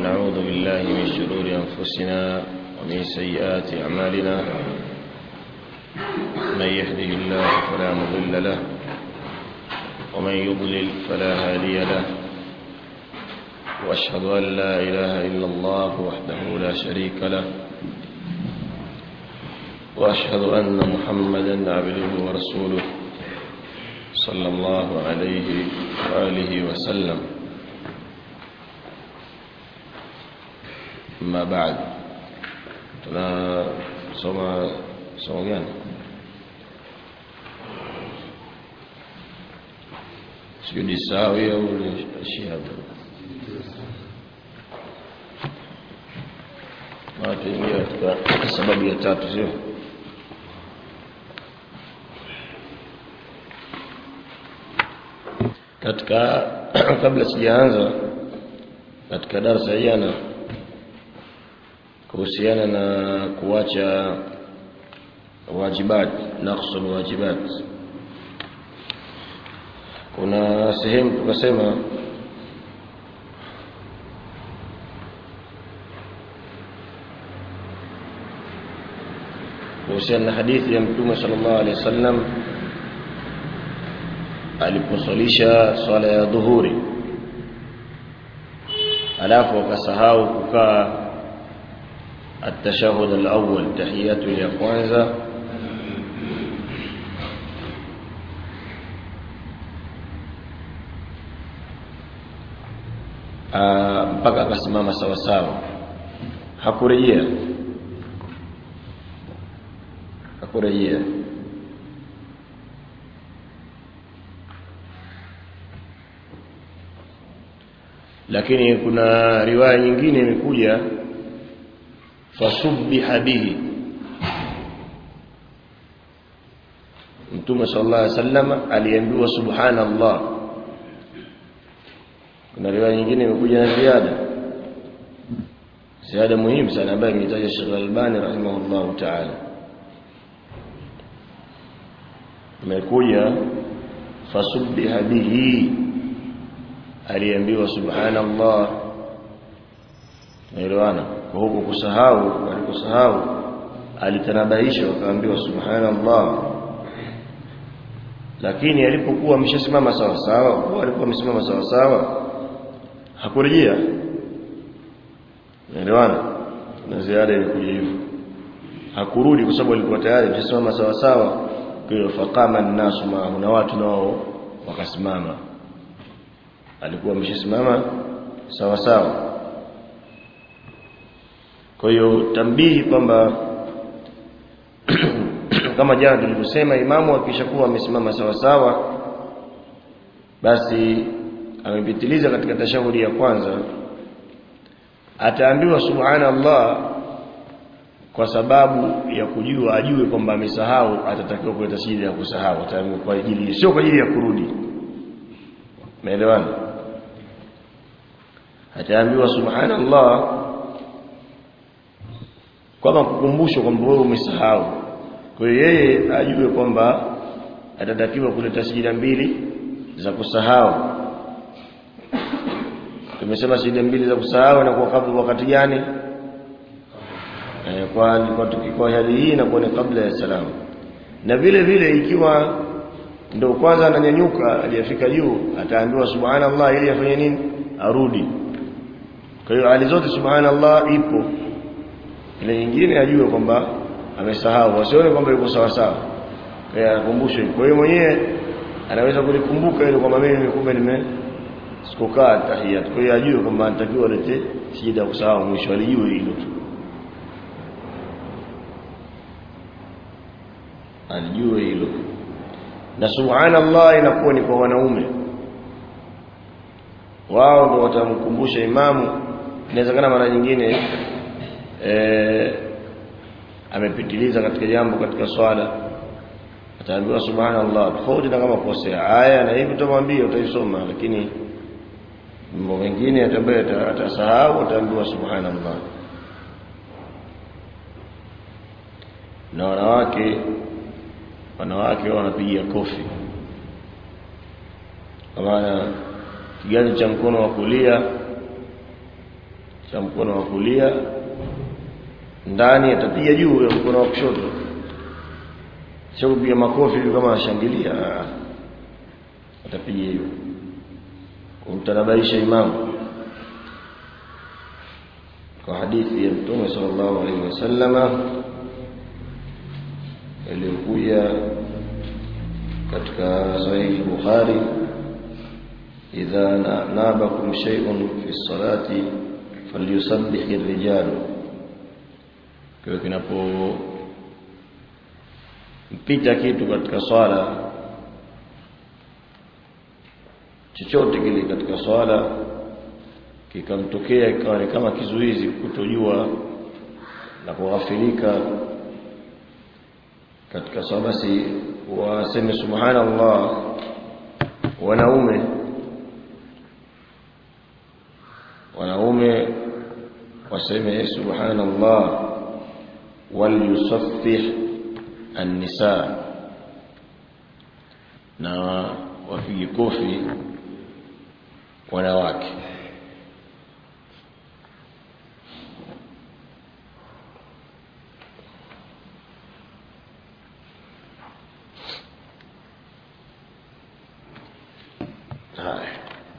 ونعوذ بالله من شرور أنفسنا ومن سيئات أعمالنا من يهده الله فلا مضل له ومن يضلل فلا هادي له وأشهد أن لا إله إلا الله وحده لا شريك له وأشهد أن محمدا عبده ورسوله صلى الله عليه وآله وسلم أما بعد tunasoma somo gani sijui sawi au shihada tuingia katika sababu ya tatu sio katika kabla sijaanza katika darasa jana kuhusiana na kuacha wajibat naqsul wajibat kuna sehemu tukasema kuhusiana na hadithi ya mtume sallallahu alaihi wasallam aliposalisha swala ya dhuhuri alafu akasahau kukaa التشهد الأول تحيات ya kwanza mpaka akasimama sawa sawa hakurejea hakurejea lakini kuna riwaya nyingine imekuja fasubbiha bihi Mtume sallallahu alaihi wasallam aliambiwa subhanallah kuna riwaya nyingine imekuja na ziada ziada muhimu sana ambayo imetaja Sheikh Albani rahimahullah ta'ala imekuja fasubbiha bihi aliambiwa subhanallah naelewana kwa huko kusahau alikusahau alitanabaisha akaambiwa subhanallah lakini alipokuwa ameshasimama sawa sawa kwa alikuwa amesimama sawa sawa hakurejea naelewana na ziada ilikuja hivyo hakurudi kwa sababu alikuwa tayari ameshasimama sawa sawa kwa hiyo faqama an-nasu ma'ahu na watu nao wakasimama alikuwa ameshasimama sawa sawa kwa hiyo tambihi kwamba kama jana tulivyosema imamu akishakuwa amesimama sawa sawa basi amepitiliza katika tashahudi ya kwanza ataambiwa subhanallah kwa sababu ya kujua ajue kwamba amesahau atatakiwa kuleta sijida ya kusahau ataambiwa kwa ajili sio kwa ajili ya kurudi umeelewana ataambiwa subhanallah kwamba kukumbushwa kwamba wewe umesahau kwa hiyo yeye ajue kwamba atatakiwa kuleta sijida mbili za kusahau tumesema sijida mbili za kusahau na kwa kabla wakati gani eh, kwa kwa kwa hali hii na kwa ni kabla ya salamu na vile vile ikiwa ndio kwanza ananyanyuka aliyefika juu ataambiwa subhanallah ili afanye nini arudi kwa hiyo hali zote subhanallah ipo ile nyingine ajue kwamba amesahau wasione kwamba yuko sawa sawa kwa akumbushwe kwa hiyo mwenyewe anaweza kulikumbuka ile kwamba mimi kumbe nime sikukaa tahiyat kwa hiyo ajue kwamba anatakiwa lete sijida kusahau mwisho alijue hilo tu alijue hilo na subhanallah inakuwa ni kwa wanaume wao ndio watamkumbusha imamu inawezekana mara nyingine eh amepitiliza katika jambo katika swala ataambiwa subhanallah tofauti na kama kosea aya na hivi tutamwambia utaisoma lakini mambo mengine atabaya atasahau ataambiwa subhanallah na wanawake wanawake wanapiga kofi kwa maana kiganja cha mkono wa kulia katika mkono wa kulia ndani atapiga juu ya mkono wa kushoto sio kupiga makofi hivi kama anashangilia atapiga hiyo kumtanabaisha imamu kwa hadithi ya mtume sallallahu alaihi wasallama iliyokuja katika sahihi Bukhari idha nabakum shay'un fi salati falyusabbih ar-rijal kwa kinapo mpita kitu katika swala chochote kile katika swala kikamtokea ikawa ni kama kizuizi kutojua na kughafilika katika swala basi waseme subhanallah wanaume wanaume waseme subhanallah walyusaffih an-nisa na wapige kofi wanawake haya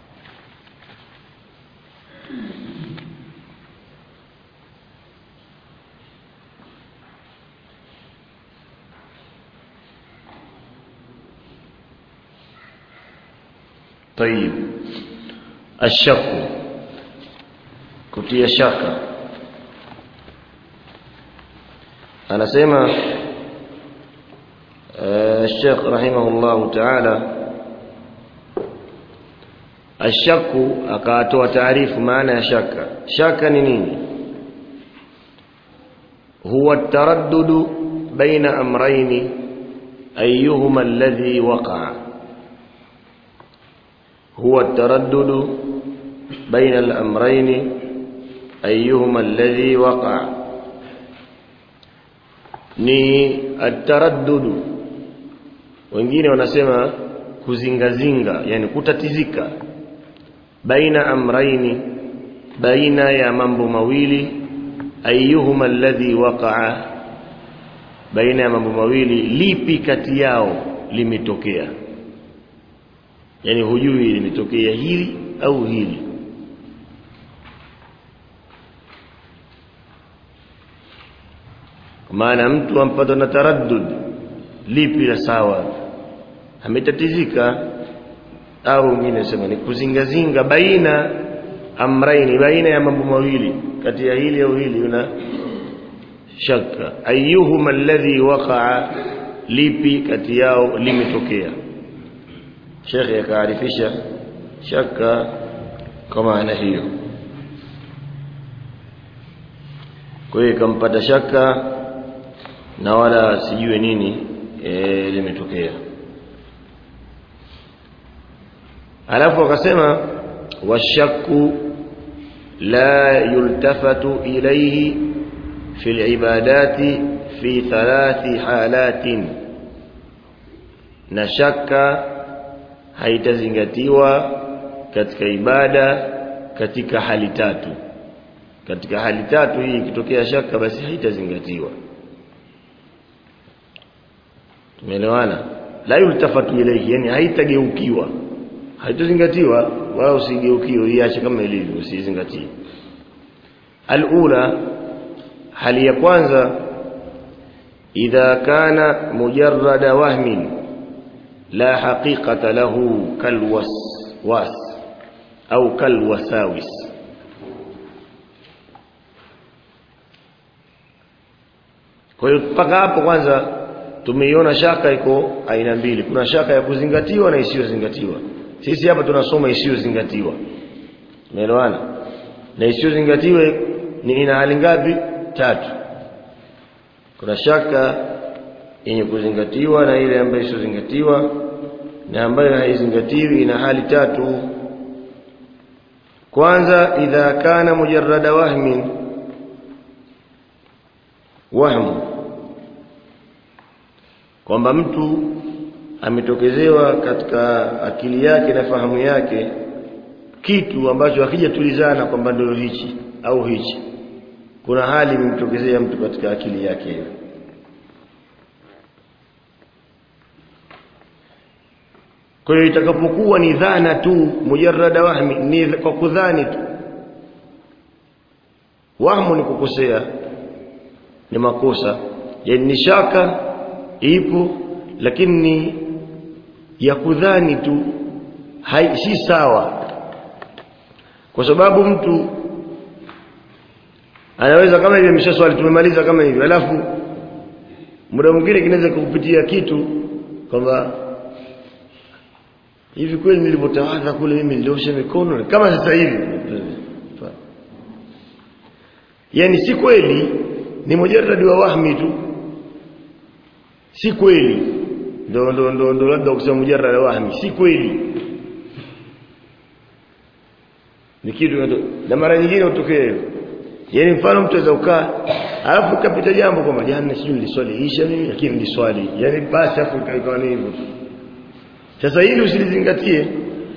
طيب الشك kutia shaka anasema Sheikh rahimahullah ta'ala ashaku akatoa taarifu maana ya shaka shaka ni nini huwa taraddudu baina amrayni ayyuhuma alladhi waqa'a هو التردد بين الأمرين أيهما الذي وقع ni ataraddudu wengine wanasema kuzingazinga yani kutatizika baina amraini baina ya mambo mawili ayyuhuma alladhi waqa'a baina ya mambo mawili lipi kati yao limetokea yani hujui limetokea hili au hili maana mtu ampata na taraddud lipi la sawa ametatizika au mwingine sema ni kuzingazinga baina amraini baina ya mambo mawili kati ya hili au hili una shaka ayyuhuma alladhi waqa'a lipi kati yao limetokea shekhe akaarifisha shaka kwa maana hiyo kwa hiyo ikampata shaka na wala sijue nini e, limetokea alafu akasema washaku la yultafatu ilayhi fi alibadati fi thalathi halatin na shaka haitazingatiwa katika ibada katika hali tatu katika hali tatu hii ikitokea shaka basi haitazingatiwa tumeelewana la yultafatu ilayhi yani haitageukiwa haitazingatiwa wala usigeukiwe iache kama ilivyo usizingatie alula hali ya kwanza idha kana mujarrada wahmin la haqiqata lahu kalwaswas au kalwasawis kwa hiyo mpaka hapo kwanza tumeiona shaka iko aina mbili kuna shaka ya kuzingatiwa na isiyozingatiwa sisi hapa tunasoma isiyozingatiwa umeelewana na isiyozingatiwa ni ina hali ngapi tatu kuna shaka yenye kuzingatiwa na ile ambayo isiyozingatiwa na ambayo haizingatiwi ina hali tatu kwanza idha kana mujarrada wahmin wahmu kwamba mtu ametokezewa katika akili yake na fahamu yake kitu ambacho hakijatulizana kwamba ndio hichi au hichi kuna hali imemtokezea mtu katika akili yake hiyo kwa hiyo itakapokuwa ni dhana tu mujarrada wahmi ni kwa kudhani tu wahmu ni kukosea ni makosa yani ni shaka ipo lakini ni ya kudhani tu hai, si sawa kwa sababu mtu anaweza kama hivi amesha swali tumemaliza kama hivi alafu muda mwingine kinaweza kukupitia kitu kwamba hivi kweli nilipotawadha kule mimi niliosha mikono kama sasa hivi yani si kweli ni mujarradi wa wahmi tu si kweli ndo ndo ndo ndo labda kusema mujarrad wa wahmi si kweli ni kitu na mara nyingine utokee hivyo yani mfano mtu aweza ukaa alafu kapita jambo kwamba jana sijui niliswali isha mimi lakini niliswali yani basi afu ikawa ni hivyo sasa hili usilizingatie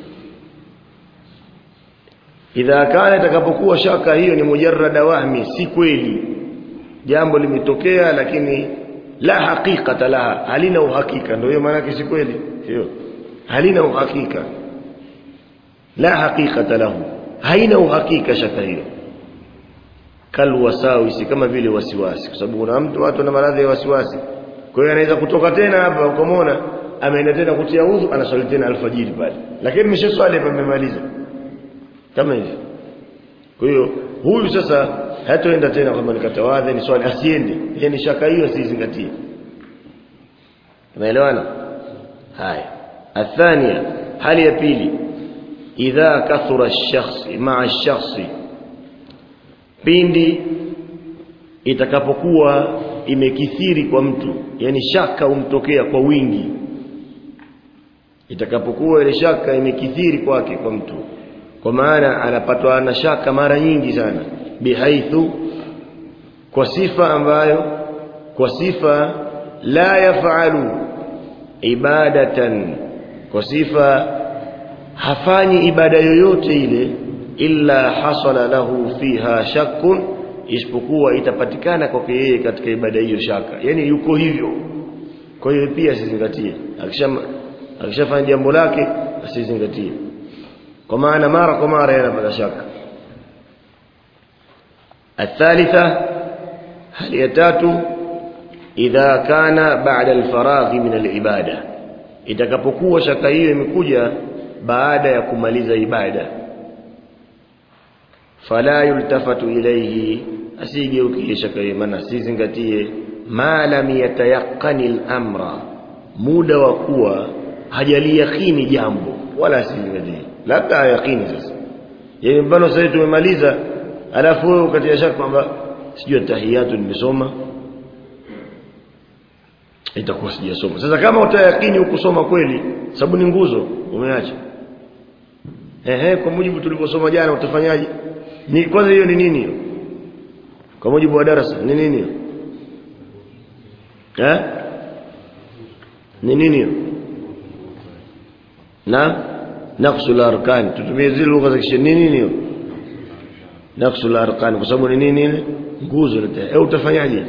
idha kana itakapokuwa shaka hiyo ni mujarrada wahmi si kweli jambo limetokea lakini la haqiqata laha halina uhakika ndio hiyo maana si kweli sio halina uhakika la haqiqata lahu haina uhakika shaka hiyo kal wasawisi kama vile wasiwasi kwa sababu kuna mtu watu wana maradhi ya wasiwasi kwa hiyo anaweza kutoka tena hapa ukamwona ameenda tena kutia udhu anaswali tena alfajiri pale lakini nimeshaswali hapa nimemaliza kama hivi kwa hiyo huyu sasa hataenda tena kama nikatawadha ni swali asiende yani shaka hiyo asizingatie unaelewana haya athania hali ya pili idha kathura ash-shakhs ma'a ash-shakhs pindi itakapokuwa imekithiri kwa mtu yani shaka umtokea kwa wingi itakapokuwa ile shaka imekithiri kwake kwa mtu kwa maana anapatwa na shaka mara nyingi sana bihaithu kwa sifa ambayo kwa sifa la yafalu ibadatan kwa sifa hafanyi ibada yoyote ile illa hasala lahu fiha shakkun isipokuwa itapatikana kwake yeye katika ibada hiyo shaka yani yuko hivyo kwa hiyo pia asizingatie akishafanya akisha jambo lake asizingatie kwa maana mara kwa mara yanapata shaka الثالثة هل يتاتو إذا كان بعد الفراغ من العبادة itakapokuwa shaka hiyo imekuja baada ya kumaliza ibada fala yultafatu ilayhi asigeukie shaka hiyo maana sizingatie ma lam yatayaqqani al-amra muda wa kuwa hajaliyakini jambo wala asizingatie labda yaqini sasa yani mfano sasa tumemaliza alafu wewe ukatia shaka kwamba sijui tahiyatu nimesoma itakuwa sijasoma sasa kama utayakini ukusoma kweli sababu ni nguzo umeacha ehe kwa mujibu tulivyosoma jana utafanyaje ni kwanza hiyo ni nini hiyo kwa mujibu wa darasa ni nini hiyo eh ni nini hiyo na naqsul arkan tutumie zile lugha za kisheria nini hiyo naqsul arkan kwa sababu ni nini ile nguzo ile au utafanyaje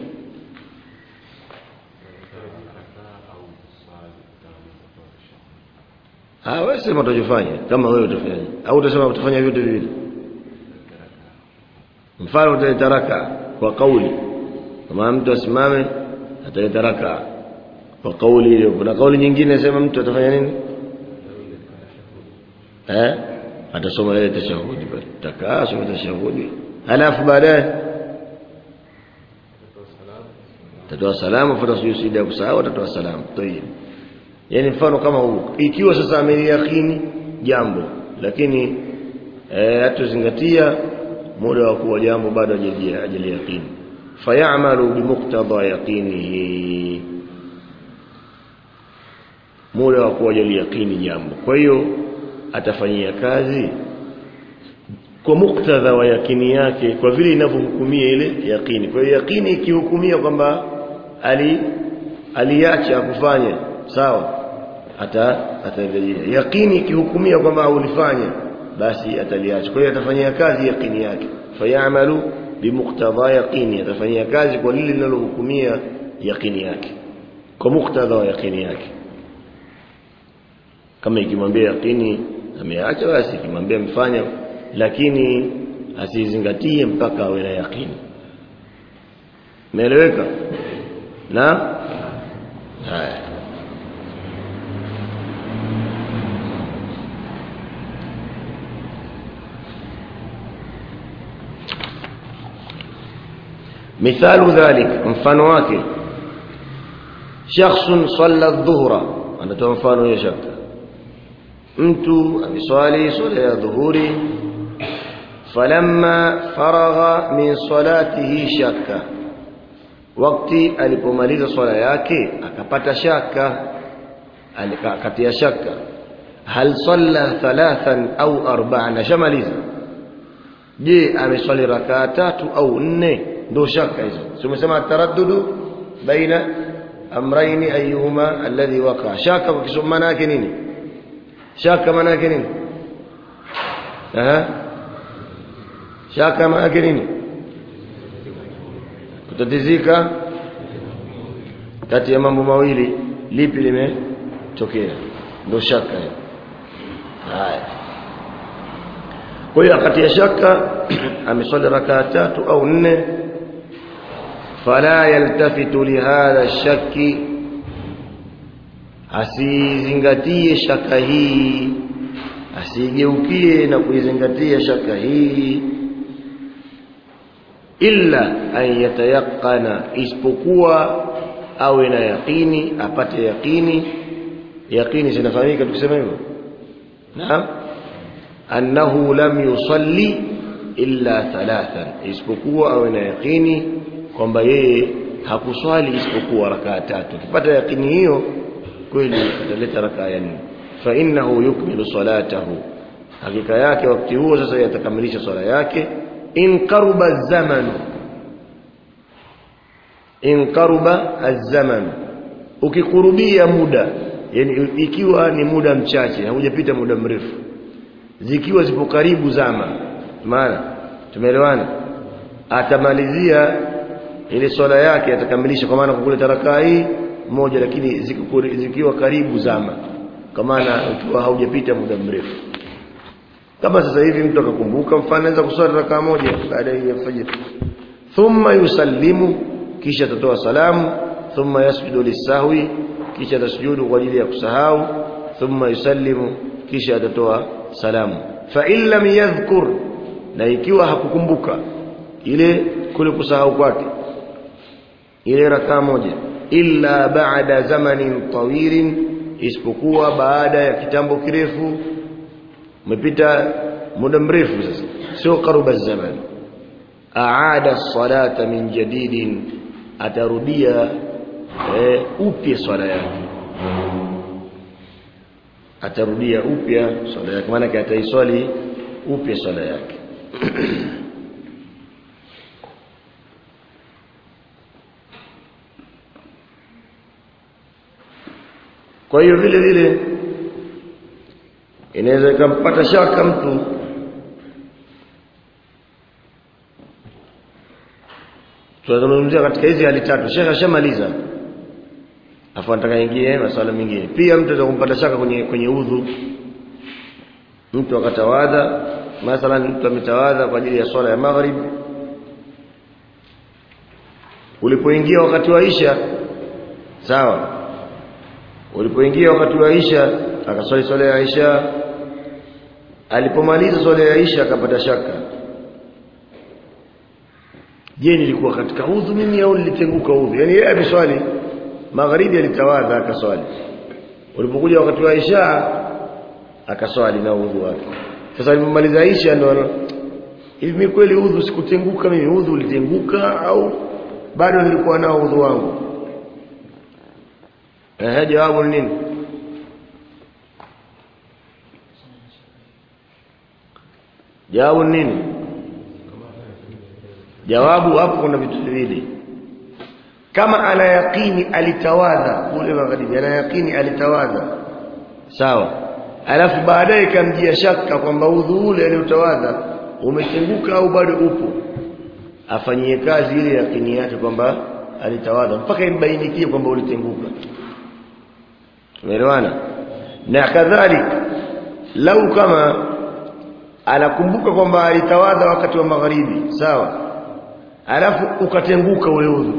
Ah wewe sema utajifanya kama wewe utafanya au utasema utafanya vyote viwili mfano utaleta raka kwa kauli kama mtu asimame ataleta raka kwa kauli ile kuna kauli nyingine sema mtu atafanya nini eh atasoma ile tashahudi bali takaa soma tashahudi halafu baadaye tatoa salamu fuata sujudi ya kusahau atatoa salamu tayeb yani mfano kama huu ikiwa sasa ameyakini jambo lakini eh hatuzingatia muda wa kuwa jambo bado hajaliyakini fayamalu bimuqtada yaqinihi muda wa kuwa hajaliyakini jambo kwa hiyo atafanyia kazi kwa muktadha wa yakini yake kwa vile inavyohukumia ile yakini kwa hiyo yakini ikihukumia kwamba ali aliacha kufanya sawa ata ataendelea yakini ikihukumia kwamba ulifanya basi ataliacha kwa hiyo atafanyia kazi yakini yake fayamalu bimuqtadha yaqini atafanyia kazi kwa lile linalohukumia yaqini yake kwa muktadha wa yaqini yake kama ikimwambia yaqini ameacha basi ikimwambia mfanya lakini asizingatie mpaka awe na yaqini Umeeleweka? Na haya. مثال ذلك mfano wake shakhsun salla adh-dhuhra anatoa mfano ya shaka mtu ameswali swala ya dhuhuri falamma faragha min salatihi shakka wakati alipomaliza swala yake akapata shaka akatia shaka hal salla thalathan au arba'an shamaliza je ameswali rakaa tatu au nne ndio shaka hizo tumesema taraddudu baina amrayn ayyuhuma alladhi waqa shaka kwa kisoma maana yake nini shaka maana yake nini aha shaka maana yake nini kutatizika kati ya mambo mawili lipi limetokea ndio shaka hiyo haya kwa hiyo akatia shaka ameswali rakaa tatu au nne fala yaltafitu lihadha shaki asizingatie shaka hii asigeukie na kuizingatia shaka hii illa an yatayaqana isipokuwa awe na yaqini apate yaqini yaqini zinafahamika tukisema hivyo naam annahu lam yusalli illa thalathan isipokuwa awe na yaqini kwamba yeye hakuswali isipokuwa rakaa tatu akipata yaqini hiyo kweli ataleta rakaa ya nne fa innahu yukmilu salatahu hakika yake wakati huo sasa yatakamilisha swala yake in qaruba zaman in qaruba az-zaman ukikurubia muda yani ikiwa ni muda mchache haujapita muda mrefu zikiwa zipo karibu zama maana tumeelewana atamalizia ile swala yake atakamilisha kwa maana kukule rakaa hii moja lakini zikiwa karibu zama kwa maana ukiwa haujapita muda mrefu kama sasa hivi mtu akakumbuka mfano anaweza kuswali rakaa moja baada ya fajr thumma yusallimu kisha atatoa salamu thumma yasjudu lisahwi kisha atasujudu kwa ajili ya kusahau thumma yusallimu kisha atatoa salamu fa in lam yadhkur na ikiwa hakukumbuka ile kule kusahau kwake ile rakaa moja illa ba'da zamanin tawilin isipokuwa baada ya kitambo kirefu umepita muda mrefu sasa sio karuba zaman aada salata min jadidin atarudia eh, upya swala yake atarudia upya swala yake maana ataiswali upya swala yake kwa hiyo vile vile inaweza ikampata shaka mtu tunazungumzia katika hizi hali tatu shekhe ashamaliza afu anataka ingie masuala mengine pia mtu anaweza kumpata shaka kwenye kwenye udhu mtu akatawadha mathalan mtu ametawadha kwa ajili ya swala ya maghrib ulipoingia wakati wa isha sawa ulipoingia wakati wa isha akaswali swala ya isha alipomaliza swala ya isha akapata shaka je nilikuwa katika udhu mimi au nilitenguka udhu yani yeye ameswali magharibi alitawadha akaswali ulipokuja wakati wa isha akaswali na udhu wake sasa alipomaliza isha ndo hivi mimi kweli udhu sikutenguka mimi udhu ulitenguka au bado nilikuwa nao udhu wangu eh jawabu ni nini jawabu ni nini jawabu hapo kuna vitu viwili kama ana yaqini alitawadha kule magharibi ana yaqini alitawadha sawa alafu baadaye kamjia shaka kwamba udhu ule aliotawadha umetenguka au bado upo afanyie kazi ile yakini yake kwamba alitawadha mpaka imbainikie kwamba ulitenguka tumeelewana na kadhalika lau kama anakumbuka kwamba alitawadha wakati wa magharibi sawa alafu ukatenguka ule udhu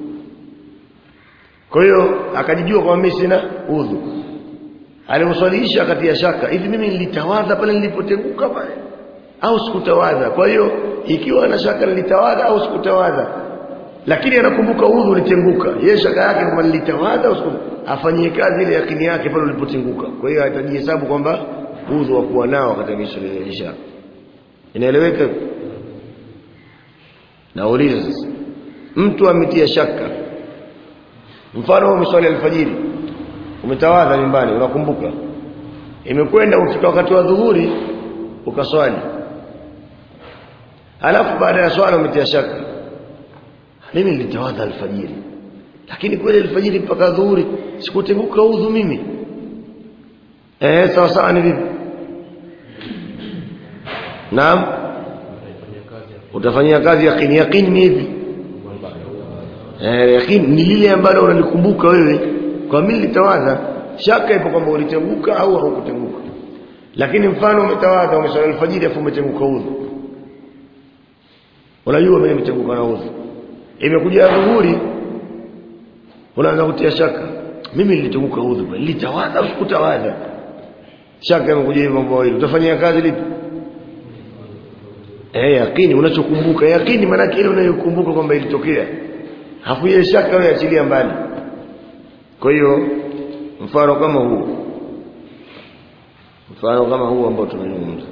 kwa hiyo akajijua kwamba mimi sina udhu alimuswalihisha akatia shaka hivi mimi nilitawadha pale nilipotenguka pale au sikutawadha kwa hiyo ikiwa ana shaka nilitawadha au sikutawadha lakini anakumbuka udhu ulitenguka yeye shaka yake kwamba nilitawadha au sikutawadha afanyie kazi ile yakini yake pale ulipotenguka kwa hiyo atajihesabu kwamba udhu wa kuwa nao wakati ameswalihisha inaeleweka nauliza sasa mtu ametia shaka mfano umeswali alfajiri umetawadha nyumbani unakumbuka imekwenda ukifika wakati wa dhuhuri ukaswali alafu baada ya swala umetia shaka mimi nilitawadha alfajiri lakini kweli alfajiri mpaka dhuhuri sikutenguka udhu mimi eh sawa sawa ni vipi naam utafanyia kazi yaqini yaqini ni hivi eh yaqini ni lile ambalo unalikumbuka wewe kwa mimi nilitawadha shaka ipo kwamba ulitenguka au haukutenguka lakini mfano umetawadha umeswali alfajiri afu umetenguka udhu unajua mimi nimetenguka na udhu imekuja dhuhuri unaanza kutia shaka mimi nilitenguka udhu nilitawadha au sikutawadha shaka imekuja hivyo mambo mawili utafanyia kazi lipi eh yakini unachokumbuka yakini maana ile unayokumbuka kwamba ilitokea hafu ile shaka wewe achilia mbali kwa hiyo mfano kama huu mfano kama huu ambao tunazungumza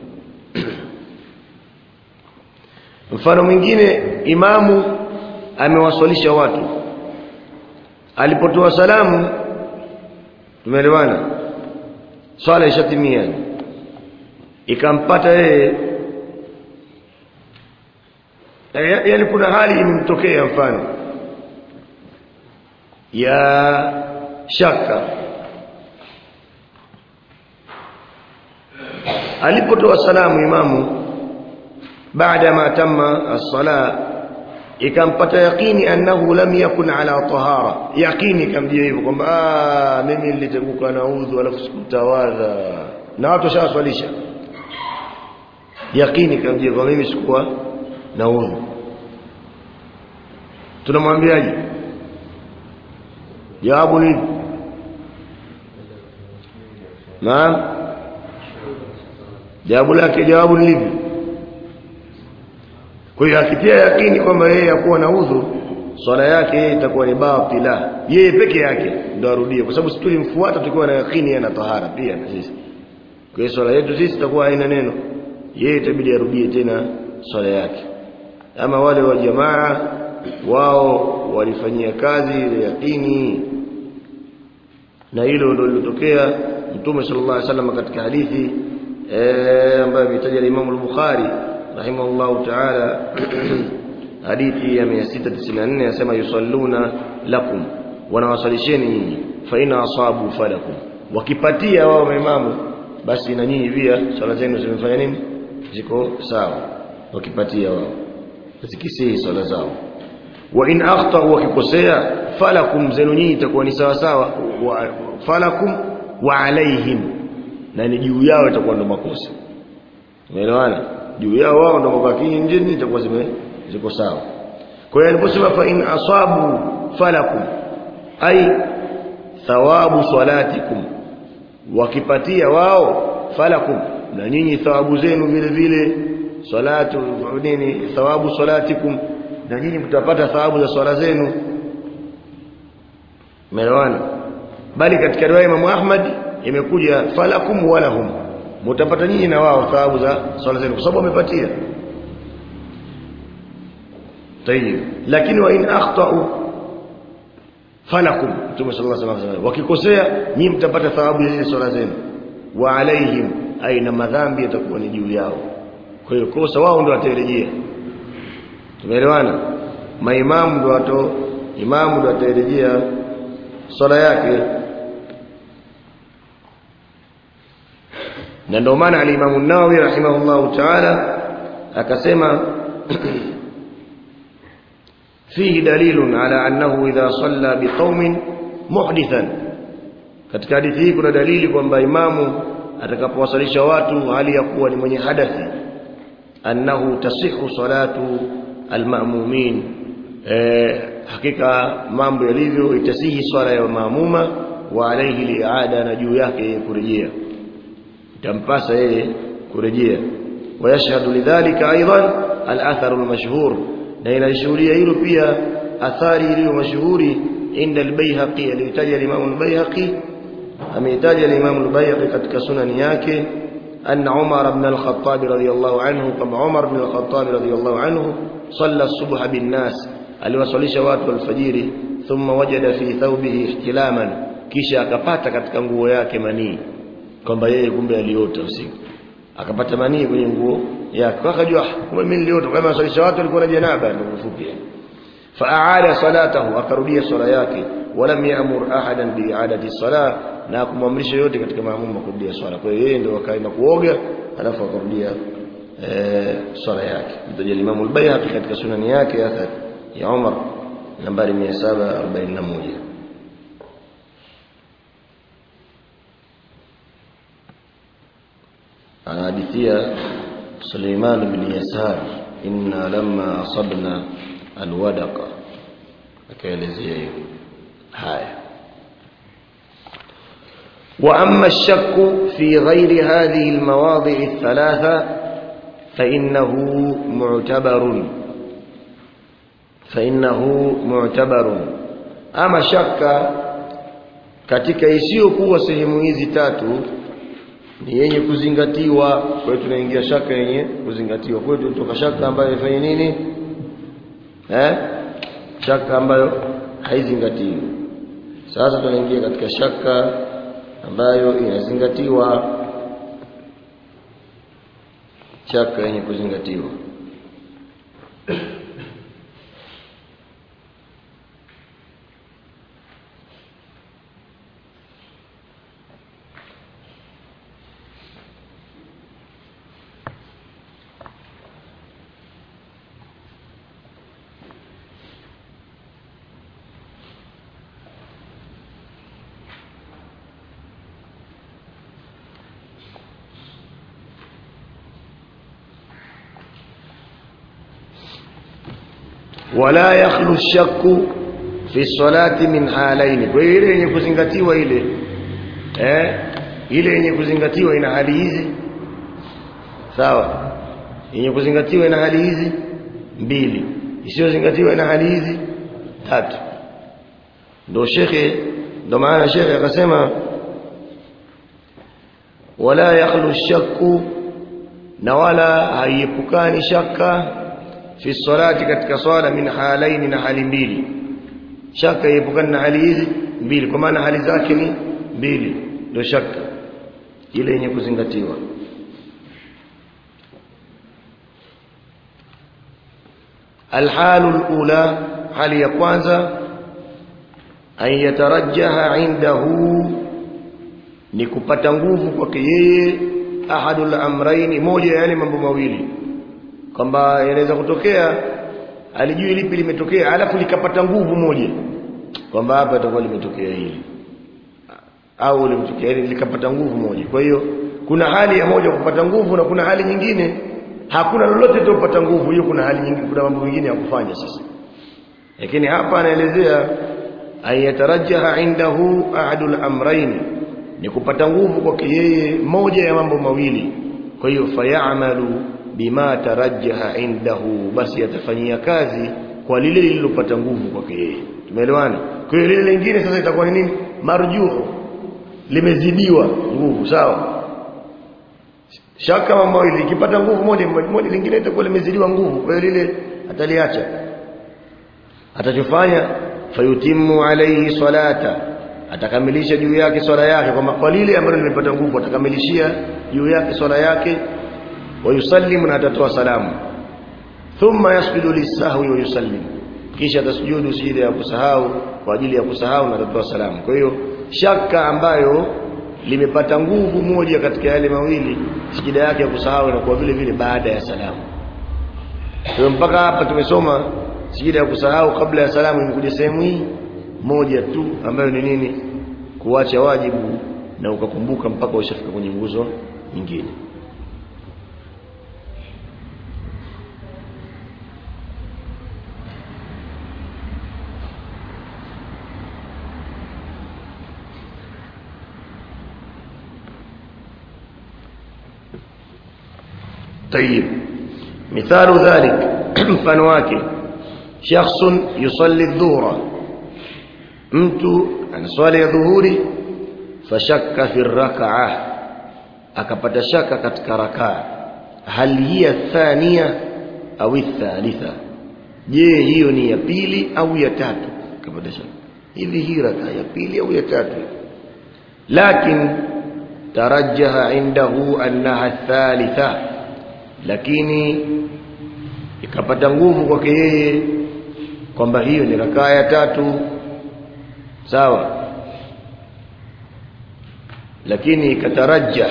mfano mwingine imamu amewaswalisha watu alipotoa salamu tumeelewana swala ishatimia ikampata yeye yaani kuna hali imemtokea mfano ya shaka alipotoa salamu imamu baada ma tamma as-sala ikampata yaqini annahu lam yakun ala tahara yaqini kamjia hivyo kwamba ah mimi nilitenguka na udhu alafu sikutawadha na watu washawaswalisha yaqini kamjia kwa mimi sikuwa na udhu tunamwambiaje jawabu ni naam jawabu lake jawabu ni lipi kwa hiyo akitia yakini kwamba yeye hakuwa na udhu swala yake yeye itakuwa ni batila yeye peke yake ndo arudie kwa sababu sisi tulimfuata tukiwa na yakini ana tahara pia na sisi kwa hiyo swala yetu sisi itakuwa haina neno yeye itabidi arudie tena swala yake ama wale wa jamaa wao walifanyia kazi ile yakini na hilo ndio lilotokea mtume sallallahu alaihi wasallam katika hadithi eh ambayo imetaja Imam al-Bukhari rahimahullahu ta'ala hadithi ya 694 yasema yusalluna lakum wanawasalisheni nyinyi fa ina asabu falakum wakipatia wao maimamu basi na nyinyi pia swala zenu zimefanya nini ziko sawa wakipatia wao zikisihi swala zao wa in akhtau wakikosea falakum zenu nyinyi itakuwa ni sawa sawa falakum wa alaihim na ni juu yao itakuwa ndo makosa umeelewana juu yao wao ndo mabaki nje itakuwa zime ziko sawa kwa hiyo aliposema fa in asabu falakum ay thawabu salatikum wakipatia wao falakum na nyinyi thawabu zenu vile vile salatu nini thawabu salatikum na nyinyi mtapata thawabu za swala zenu umeelewana bali katika riwaya Imam Ahmad imekuja falakum walahum mtapata nyinyi na wao thawabu za swala zenu kwa sababu wamepatia tayib lakini wa in akhtau falakum Mtume sallallahu alaihi wasallam wakikosea nyinyi mtapata thawabu ya swala zenu wa alaihim aina madhambi yatakuwa ni juu yao kwa hiyo kosa wao ndio watarejea tumeelewana maimamu ndio wato imamu ndio atarejea swala yake na ndio maana al-Imam an-Nawawi rahimahullahu ta'ala akasema fihi dalilun ala annahu idha salla biqaumin muhdithan katika hadithi hii kuna dalili kwamba imamu atakapowasalisha watu hali ya kuwa ni mwenye hadathi annahu tasihu salatu almamumin eh, hakika mambo yalivyo itasihi swala ya maamuma wa alayhi liada na juu yake kurejea itampasa yeye kurejea ويشهد لذلك أيضا الأثر المشهور لأن الشهورية hilo pia athari iliyo mashuhuri inda al-Baihaqi alitaja al-Imam al-Baihaqi ameitaja al-Imam al-Baihaqi katika sunani yake أن عمر بن الخطاب رضي الله عنه كما عمر بن الخطاب رضي الله عنه صلى الصبح بالناس aliwasalisha watu alfajiri thumma wajada fi thawbihi ihtilaman kisha akapata katika nguo yake manii kwamba yeye kumbe aliota usiku akapata manii kwenye nguo yake akajua kumbe mimi niliota kama swalisha watu walikuwa na janaba ndio mfupi faaada salatahu akarudia swala yake walam ya'mur ahadan bi'adati salah na kumwamrisha yote katika maamuma kurudia swala kwa hiyo yeye ndio akaenda kuoga alafu akarudia eh swala yake ndio Imam al-Baihaqi katika sunani yake athar ya Umar nambari 741 anahadithia Suleiman bin Yasar inna lamma asabna alwadaqa akaelezea hiyo haya واما الشك في غير هذه المواضع الثلاثه فانه معتبر فانه معتبر اما شك katika isiyokuwa sehemu hizi tatu ni yenye kuzingatiwa kwa hiyo tunaingia shaka yenye kuzingatiwa kwa hiyo tutoka shaka ambayo ifanye nini eh shaka ambayo haizingatiwi sasa tunaingia katika shaka ambayo inazingatiwa shaka yenye kuzingatiwa wala yakhlu shakku fi salati min halaini kwa hiyo ile yenye kuzingatiwa ile eh ile yenye kuzingatiwa ina hali hizi sawa yenye kuzingatiwa ina hali hizi mbili isiyozingatiwa ina hali hizi tatu ndio shekhe ndio maana shekhe akasema wala yakhlu shakku na wala haiepukani shaka fi salati katika swala min halaini na hali mbili shaka iepukana na hali hizi mbili kwa maana hali zake ni mbili ndio shaka ile yenye kuzingatiwa الحال الأولى hali ya kwanza an yatarajjaha indahu ni kupata nguvu kwake yeye ahadul amraini moja ya yale mambo mawili kwamba yanaweza kutokea alijui lipi limetokea alafu likapata nguvu moja kwamba hapa itakuwa limetokea hili au limetokea hili likapata nguvu moja kwa hiyo kuna hali ya moja kupata nguvu na kuna hali nyingine hakuna lolote litopata nguvu hiyo kuna hali nyingine kuna mambo mengine ya kufanya sasa lakini hapa anaelezea ayatarajaha indahu ahadul amrayn ni kupata nguvu kwake yeye moja ya mambo mawili kwa hiyo fayamalu bima tarajjaha indahu basi atafanyia kazi kwa lile lililopata nguvu kwake yeye tumeelewana kwa hiyo lile lingine sasa itakuwa ni nini marjuhu limezidiwa nguvu sawa shaka mambo mawili ikipata nguvu moja moja lingine itakuwa limezidiwa nguvu kwa hiyo lile ataliacha atachofanya fayutimu alayhi salata atakamilisha juu yake swala yake kwa kwa lile ambalo limepata nguvu atakamilishia juu yake swala yake wayusallimu na atatoa salamu thumma yasjudu lisahwi wa yusallim kisha atasujudu sijida ya kusahau kwa ajili ya kusahau na atatoa salamu kwa hiyo shaka ambayo limepata nguvu moja katika yale mawili sijida yake ya kusahau na kwa vile vile baada ya salamu kwa mpaka hapa tumesoma sijida ya kusahau kabla ya salamu imekuja sehemu hii moja tu ambayo ni nini kuacha wajibu na ukakumbuka mpaka ushafika kwenye nguzo nyingine طيب مثال ذلك mfano wake shakhsun yusalli dhuhra mtu anaswali ya dhuhuri fashakka fi rak'a akapata shaka katika rakaa hal hiya thania au thalitha je hiyo ni ya pili au ya tatu akapata shaka hivi hii rakaa ya pili au ya tatu lakin tarajjaha indahu annaha thalitha lakini ikapata nguvu kwake yeye kwamba hiyo ni rakaa ya tatu sawa lakini ikatarajja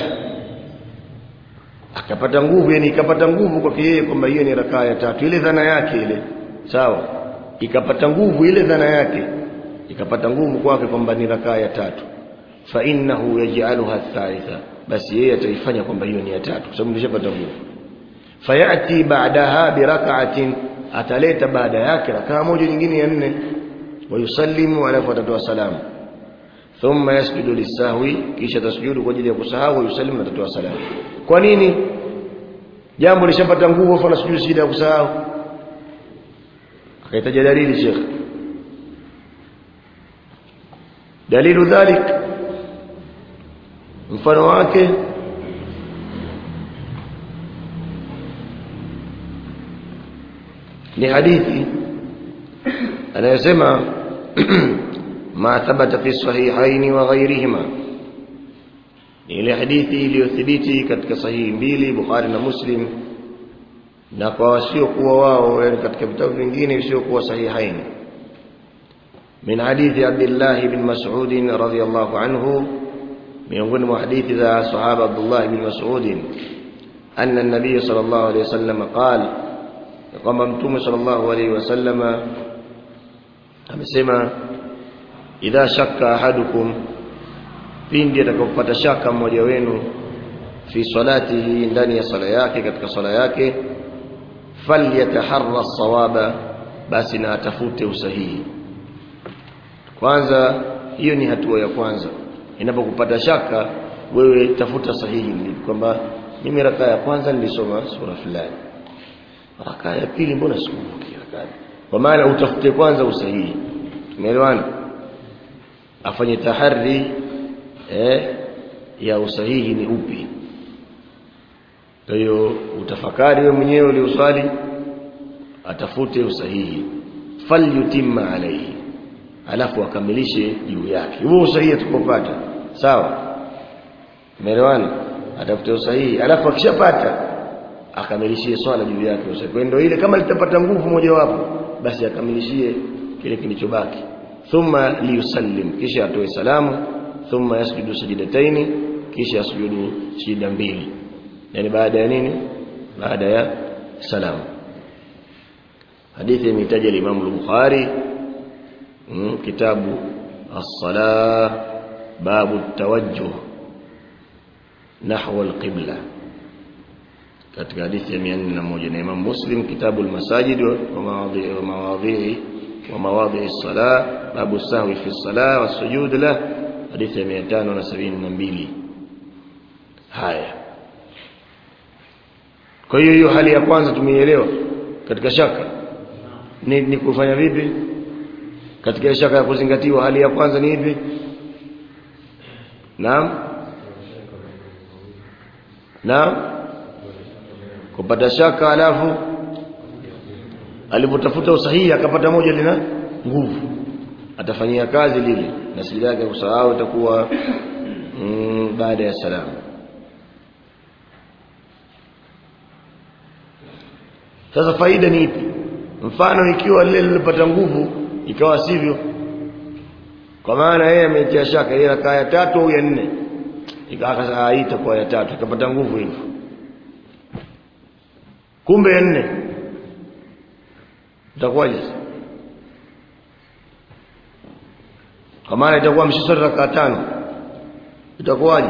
akapata nguvu yani ikapata nguvu kwake yeye kwamba hiyo ni rakaa ya tatu ile dhana yake ile sawa ikapata nguvu ile dhana yake ikapata nguvu kwake kwamba ni rakaa ya tatu fa innahu yaj'aluha thalitha basi yeye ataifanya kwamba hiyo ni ya tatu kwa sababu ndishapata nguvu fayati ba'daha birak'atin ataleta baada yake rakaa moja nyingine ya nne wayusallimu alafu atatoa salamu thumma yasjudu lisahwi kisha tasjudu kwa ajili ya kusahau wayusallimu na atatoa salamu kwa nini jambo lishapata nguvu afa nasujudu sijida ya kusahau akahitaja dalili Sheikh dalilu dhalik mfano wake ni hadithi anayosema ma thabata fi sahihaini wa ghairihima ni ile hadithi iliyothibiti katika sahihi mbili Bukhari na Muslim na kwa wasiokuwa wao yani katika vitabu vingine visiokuwa sahihaini min hadithi Abdullah ibn Mas'ud radhiyallahu anhu miongoni mwa hadithi za sahaba Abdullah ibn Mas'ud anna an-nabiy sallallahu alayhi wasallam qala kwamba mtume sallallahu alayhi wasallama amesema idha shakka ahadukum pindi atakapopata shaka mmoja wenu fi salatihi ndani ya sala yake katika sala yake falyataharra sawaba basi na atafute usahihi kwanza hiyo ni hatua ya kwanza inapokupata shaka wewe tafuta sahihi kwamba mimi rakaa ya kwanza nilisoma sura fulani rakaa ya pili mbona sikumbuki rakaa kwa maana utafute kwanza usahihi tumeelewana afanye tahari eh, ya usahihi ni upi kwa hiyo utafakari wewe mwenyewe ulioswali atafute usahihi falyutimma alayhi alafu akamilishe juu yake huo usahihi tukopata sawa tumeelewana atafute usahihi alafu akishapata akamilishie swala juu yake usahihi kwa ndio ile kama litapata nguvu mojawapo basi akamilishie kile kilichobaki thumma liyusallim kisha atoe salamu thumma yasjudu sajidataini kisha yasjudu sijida mbili yani baada ya nini baada ya salamu hadithi imetaja Imam al-Bukhari mm, kitabu as-salah babu tawajjuh nahwa al-qibla katika hadithi ya 401 na Imam Muslim kitabu al-masajid wa mawadhi wa mawadhi wa mawadhi as-salah babu sahwi fi as-salah was-sujud lah hadithi ya 572 haya kwa hiyo hiyo hali ya kwanza tumeielewa katika shaka ni, ni kufanya vipi katika shaka ya kuzingatiwa hali ya kwanza ni ipi naam naam kupata shaka alafu alipotafuta usahihi akapata moja lina nguvu atafanyia kazi lile na sijida yake kusahau itakuwa mm, baada ya salamu sasa faida ni ipi mfano ikiwa lile lilipata nguvu ikawa sivyo kwa maana yeye ametia shaka ile rakaa ya tatu au ya nne ikawa itakuwa ya tatu ikapata nguvu hivyo kumbe ya nne itakuwaje kwa maana itakuwa mshiswali rakaa tano itakuwaje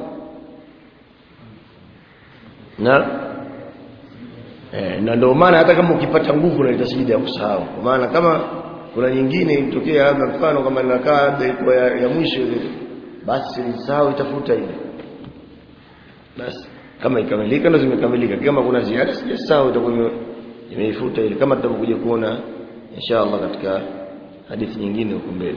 na eh, na ndio maana hata kama ukipata nguvu na itasijida ya kusahau kwa maana kama kuna nyingine itokea labda mfano kama inakaa ilikuwa ya, ya mwisho ile basi nilisahau itafuta ile basi kama ikamilika ndo zimekamilika kama kuna ziada sijasahau itakuwa imeifuta ile kama tutakuja kuona inshallah katika hadithi nyingine huko mbele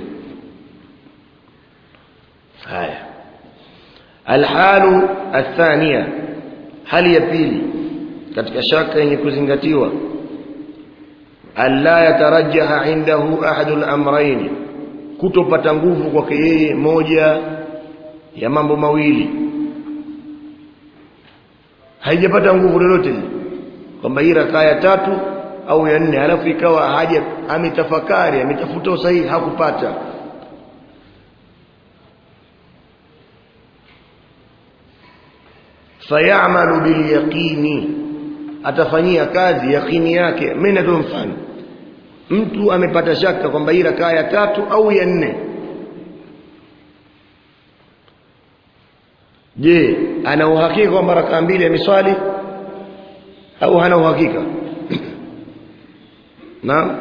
haya alhalu athania hali ya pili katika shaka yenye kuzingatiwa alla yatarajjaha indahu ahadul amrayn kutopata nguvu kwake yeye moja ya mambo mawili haijapata nguvu lolote kwamba hii rakaa ya tatu au ya nne alafu ikawa haja ametafakari ametafuta usahihi hakupata fayamalu bilyaqini atafanyia kazi yaqini yake mimi natoa mfano mtu amepata shaka kwamba hii rakaa ya tatu au ya nne je ana uhakika kwamba rakaa mbili ameswali au hana uhakika na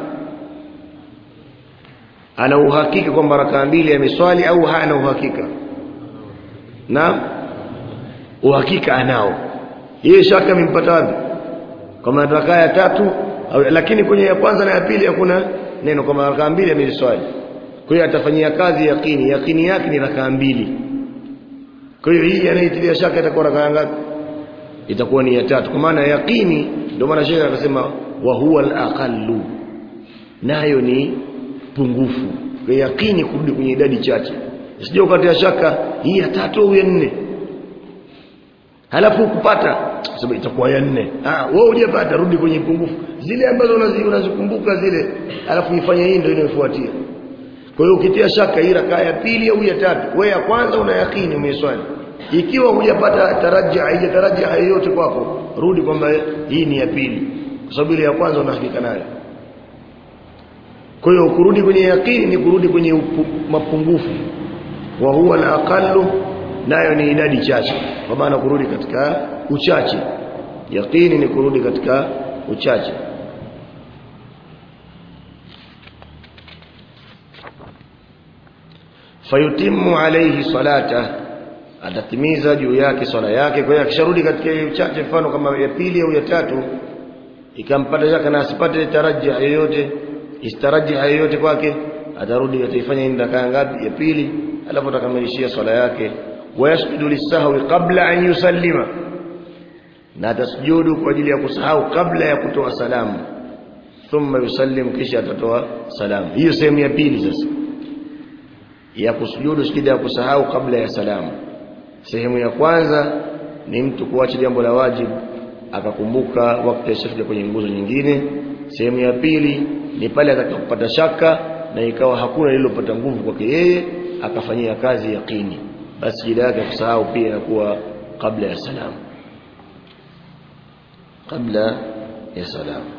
ana uhakika kwamba rakaa mbili ameswali au hana uhakika na uhakika anao yeye shaka imempata wapi kama rakaa ya tatu au, lakini kwenye ya kwanza na ya pili hakuna neno kama rakaa mbili ameswali kwa hiyo atafanyia kazi yakini yakini yake ni rakaa mbili kwa hiyo hii anaitilia shaka itakuwa rakaa ngapi itakuwa ni ya tatu kwa maana yakini ndio maana shekhe akasema wa huwa al-aqallu nayo ni pungufu kwa yakini kurudi kwenye idadi chache usije ukatia shaka hii ya tatu au ya nne halafu kupata sababu itakuwa ya nne ah wewe hujapata rudi kwenye pungufu zile ambazo unazikumbuka zile halafu ifanye hii ndio inayofuatia kwa hiyo ukitia shaka hii rakaa ya pili au ya tatu wewe ya kwanza una yakini umeswali ikiwa hujapata tarajia haijatarajia yoyote kwako rudi kwamba hii ni ya pili kwa sababu ile ya kwanza una hakika nayo kwa hiyo kurudi kwenye yakini ni kurudi kwenye upu, mapungufu wa huwa al-aqallu nayo ni idadi chache kwa maana kurudi katika uchache yakini ni kurudi katika uchache fayutimu alayhi salata atatimiza juu yake swala yake kwa hiyo akisharudi katika uchache mfano kama ya pili au ya tatu ikampata shaka na asipate tarajia yoyote istarajia yoyote kwake atarudi ataifanya hii rakaa ngapi ya pili alafu atakamilishia swala yake wayasjudu lisahwi qabla an yusallima na atasujudu kwa ajili ya kusahau kabla ya kutoa salamu thumma yusallim kisha atatoa salamu hiyo sehemu ya pili sasa ya kusujudu sijida ya kusahau kabla ya salamu sehemu ya kwanza ni mtu kuacha jambo la wajibu akakumbuka wakati ashafika kwenye nguzo nyingine sehemu ya pili ni pale atakapopata shaka na ikawa hakuna lililopata nguvu kwake yeye akafanyia kazi yaqini basi jida yake kusahau pia inakuwa kabla ya salamu kabla ya salamu